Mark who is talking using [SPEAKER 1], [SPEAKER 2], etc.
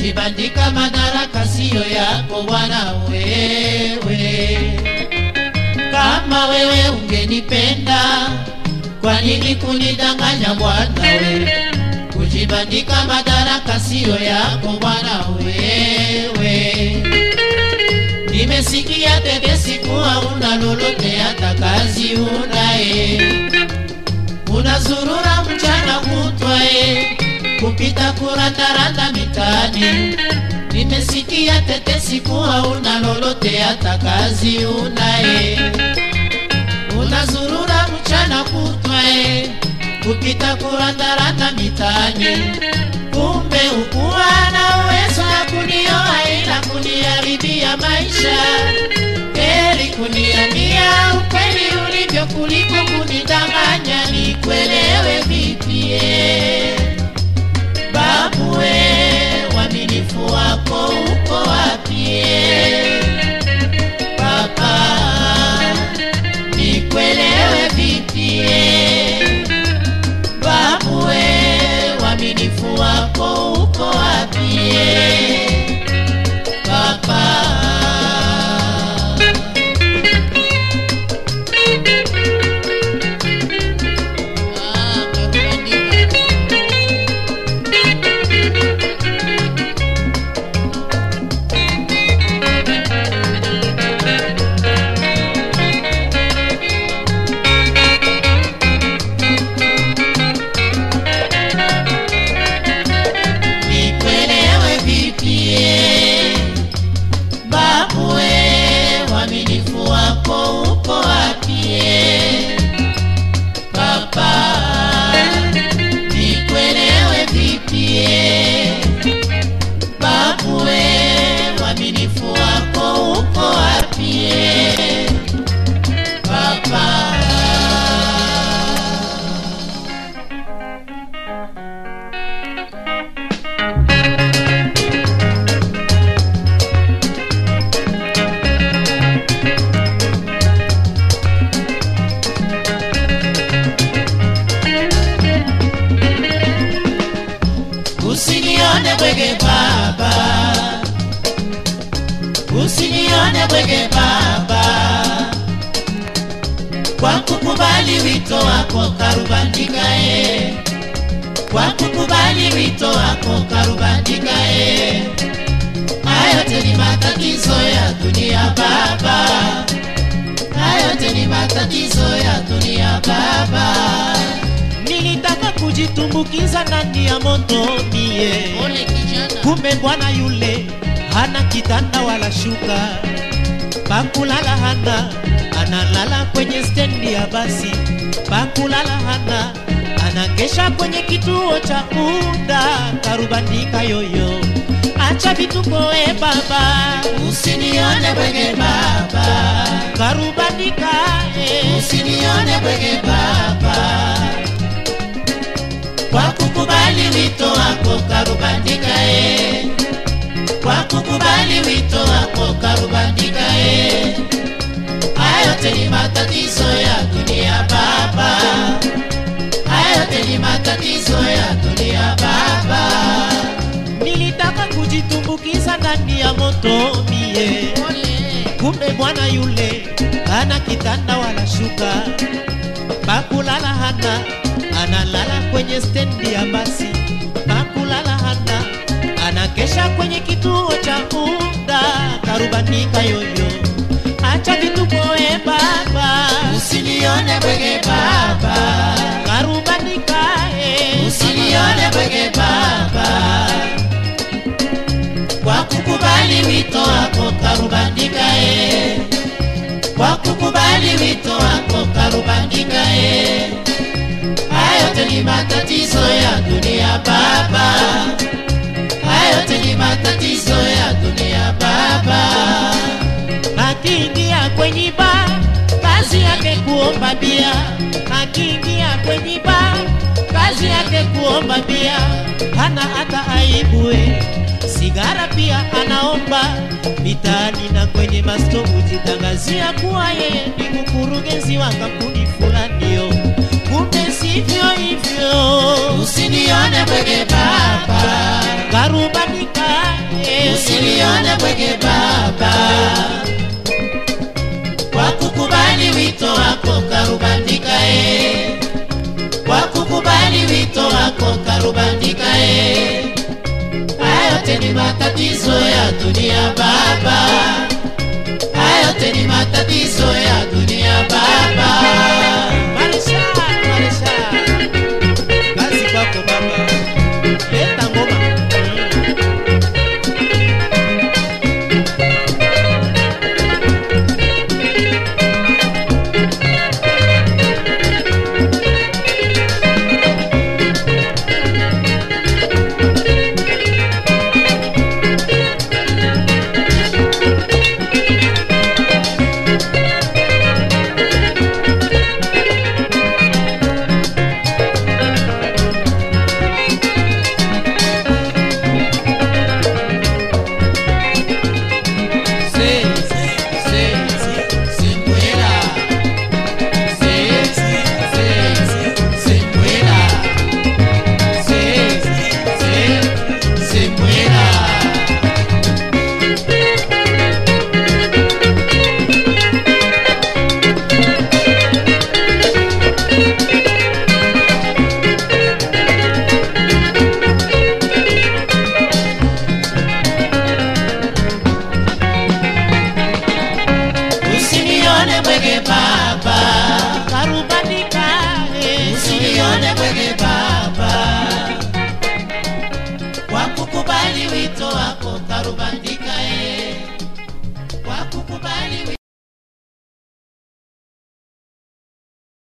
[SPEAKER 1] kujibandika madaraka siyo yako bwana wewe. Kama wewe ungenipenda, kwa nini kunidanganya bwana wewe? Kujibandika madaraka siyo yako bwana wewe. Nimesikia tetesi kuwa una lolote, hata kazi unaye, unazurura mchana kutwa e, kupita kurandaranda mitaani. Nimesikia tetesi kuwa una lolote, hata kazi unaye, unazurura mchana kutwa e, kupita kurandaranda mitaani. Kumbe ukuwa na uwezo wa kunioa ila kuniharibia maisha. Heri kuniambia ukweli ulivyo kuliko kunidanganya nikuelewe vipie. Babu we, uaminifu wako uko wapie? Papa, nikuelewe vipie? Babu we, uaminifu wako uko wapie? Papa. Ah, Karubandika. Nikuelewe vipie? Babu we, uaminifu wako uko wapie? Papa, nikuelewe vipie? Babu we, uaminifu wako uko wapie? Papa. Usinione bwege baba, usinione bwege baba, kwa kukubali wito wako Karubandika e, kwa kukubali wito wako Karubandika e. Hayo yote ni matatizo ya dunia baba, hayo yote ni matatizo ya dunia baba.
[SPEAKER 2] nilitaka kujitumbukiza ndani ya moto mie,
[SPEAKER 1] Ole kijana.
[SPEAKER 2] kumbe bwana yule hana kitanda wala shuka, pakulala hana, analala kwenye stendi ya basi, pakulala hana, anakesha kwenye kituo cha muda. Karubandika yoyo, acha vituko we baba,
[SPEAKER 1] Usinione bwege baba,
[SPEAKER 2] Karubandika eh.
[SPEAKER 1] usinione bwege baba, kwa kukubali wito wako Karubandika e, kwa kukubali wito wako Karubandika e. Haya yote ni matatizo ya dunia baba, haya yote ni matatizo ya dunia baba.
[SPEAKER 2] Nilitaka kujitumbukiza ndani ya moto mie, kumbe bwana yule hana kitanda wala shuka, pakulala hana, analala kwenye stendi ya basi, pakulala hana, anakesha kwenye kituo cha muda. Karubandika yoyo, acha vituko we baba,
[SPEAKER 1] Usinione bwege baba,
[SPEAKER 2] Karubandika eh.
[SPEAKER 1] usinione bwege baba, kwa kukubali wito wako Karubandika e, kwa kukubali wito wako Karubandika e. Haya yote ni matatizo ya dunia baba, haya yote ni matatizo ya dunia baba.
[SPEAKER 2] Akiingia kwenye ba kazi yake kuomba bia, akiingia kwenye ba kazi yake kuomba bia, hana hata aibue sigara pia anaomba mitaani na kwenye masto hujitangazia kuwa yeye ni mkurugenzi wa kampuni fulanio, kumbe sivyo hivyo.
[SPEAKER 1] Usinione bwege baba,
[SPEAKER 2] Karubandika
[SPEAKER 1] bwege baba kwa kukubali wito wako karubandika e kwa kukubali wito wako karubandika e hayote ni matatizo ya dunia baba hayote ni matatizo ya dunia baba
[SPEAKER 2] Marisha, Marisha. Kazi kwako baba. Leta ngoma.
[SPEAKER 1] Se, se, se, se, se muera. Se, se, se, se, se muera. Se, se, se, se muera. Usinione bwege baba,
[SPEAKER 2] Karubandika. eh.
[SPEAKER 1] usinione bwege baba, kwa kukubali wito wako karubani